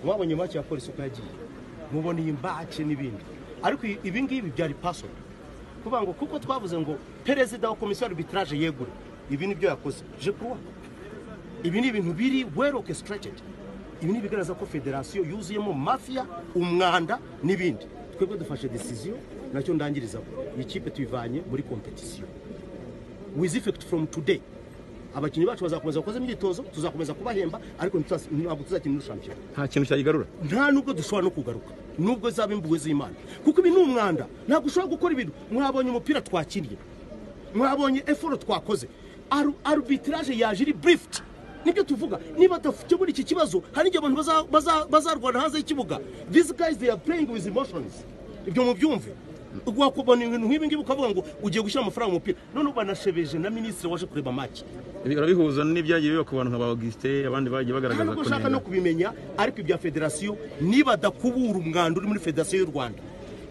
mwabonye make ya polisi uko yagiye mubona iyi mbake n'ibindi ariko ibi ngibi byari paso kuvuga ngo kuko twavuze ngo perezida wa komisiyo arbitraje yegure ibi nibyo yakoze je kuruwa ibi ni ibintu biri well orchestrated ibi ni ibigaragaza ko federasiyo yuzuyemo mafiya umwanda n'ibindi twebwe dufashe decision nacyo ndangirizaho iyi kipe tuyivanye muri kompetisiyo with effect from today abakinnyi bacu bazakomeza gukoza imyitozo tuzakomeza kubahemba ariko ntituzas- ntabwo tuzakina no shampiyona nta kintu cyayigarura nta nubwo dushobora no kugaruka nubwo zaba imbuwe z'imana kuko ibi ni umwanda ntabwo ushobora gukora ibintu mwabonye umupira twakinnye mwabonye eforo twakoze Aru- arbitrage yaje iri burifiti nibyo tuvuga niba adakemura iki kibazo hari igihe abantu baza- baza- bazarwana hanze y'ikibuga these guys they are playing with emotions ibyo mubyumve wakubona ibintu nk'ibi ngibi ukavuga ngo ugiye gushyira amafaranga mu mupira none banashebeje na minisitiri waje kureba match Ibi urabihuza n'ibyagiye biba ku bantu nka ba augustin abandi nta bagiye bagaragaza nubwo ushaka no kunenga kubimenya ariko ibya federasiyo nibadakubura umwanda uri muri federasiyo y'u rwanda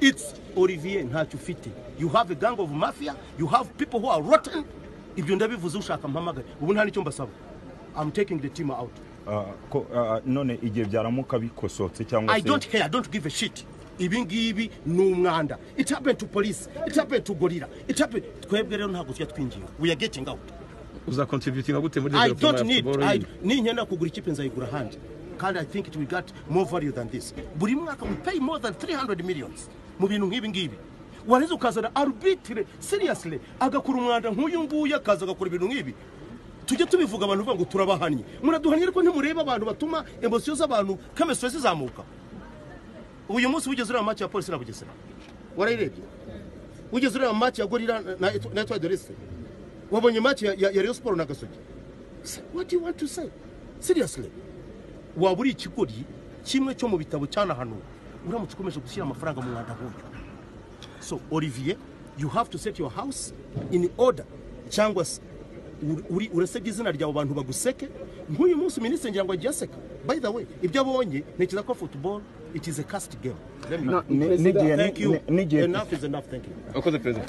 itsi olivier ntacyo ufite you have a gang of mafia you have people who are rotten ibyo ndabivuze ushaka mpamagare ubu nta n'icyo mbasaba i'm taking the team out Ah, ko- ah, none igihe byaramuka bikosotse cyangwa i don't care i don't give a shit ibi ngibi ni umwanda it happened to police it happened to gorilla it happened twebwe rero ntabwo tujya twinginga we are getting out uzakontributinga gute muri I development don't ya need football I, yindi? ninkenda kugura ikipe nzayigura ahandi kandi I think it will get more value than this buri mwaka we pay more than 300 millions mu bintu nk'ibi ngibi wareze ukazana arbitre seriously agakora umwanda nk'uyu nguyu akaza agakora ibintu nk'ibi tujye tubivuga abantu bavuga ngo turabahannye muraduhannye ariko ntimurebe abantu batuma emosiyo z'abantu kemesitiri zizamuka uyu munsi wigeze ureba make ya polisi na bugesera warayirebye wigeze ureba make ya gorira na- na na etwa dorese wabonye make ya ya reyo siporo na gasogi Se- what do you want to say seriously waba uri ikigori kimwe cyo mu bitabo cyanahanuwe uramutse ukomeje gushyira amafaranga mu mwanda nk'uyu so olivier you have to set your house in order cyangwa se uri- uri urasebye izina ryawe abantu baguseke nk'uyu munsi minisitiri ngira ngo agiye aseka by the way ibyo abonye ntekereza ko football it is a cast game Let me- n'igihe thank you n'igihe enough is enough thank you wakoze perezida